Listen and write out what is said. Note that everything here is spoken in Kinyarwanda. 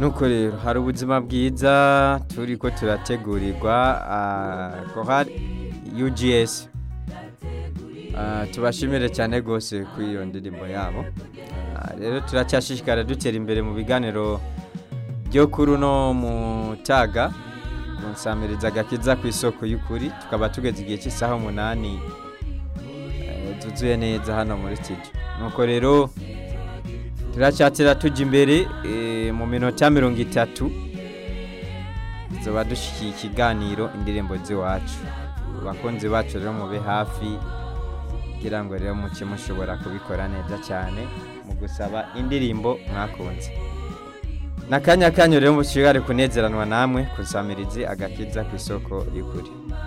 nuko rero hari ubuzima bwiza turi ko turategurirwa korari UGS Ah, tubashimire cyane rwose kuri iyo ndirimbo yabo Ah, rero turacyashishikara dutera imbere mu biganiro byo kuri uno mutaga kunsamiriza agakiza ku isoko y'ukuri tukaba tugeze igihe cy'isaha umunani eh, tuzuye neza hano muri studio nuko rero turacyatira tujya imbere eh, mu minota mirongo itatu tuba dushyigikiye ikiganiro indirimbo z'iwacu abakunzi bacu rero mube hafi kugira ngo rero muke mushobora kubikora neza cyane mu gusaba indirimbo mwakunze n'akanya kanyu rero mushobora kunezeranwa namwe kusamirizi agakiza ku isoko y'ukuri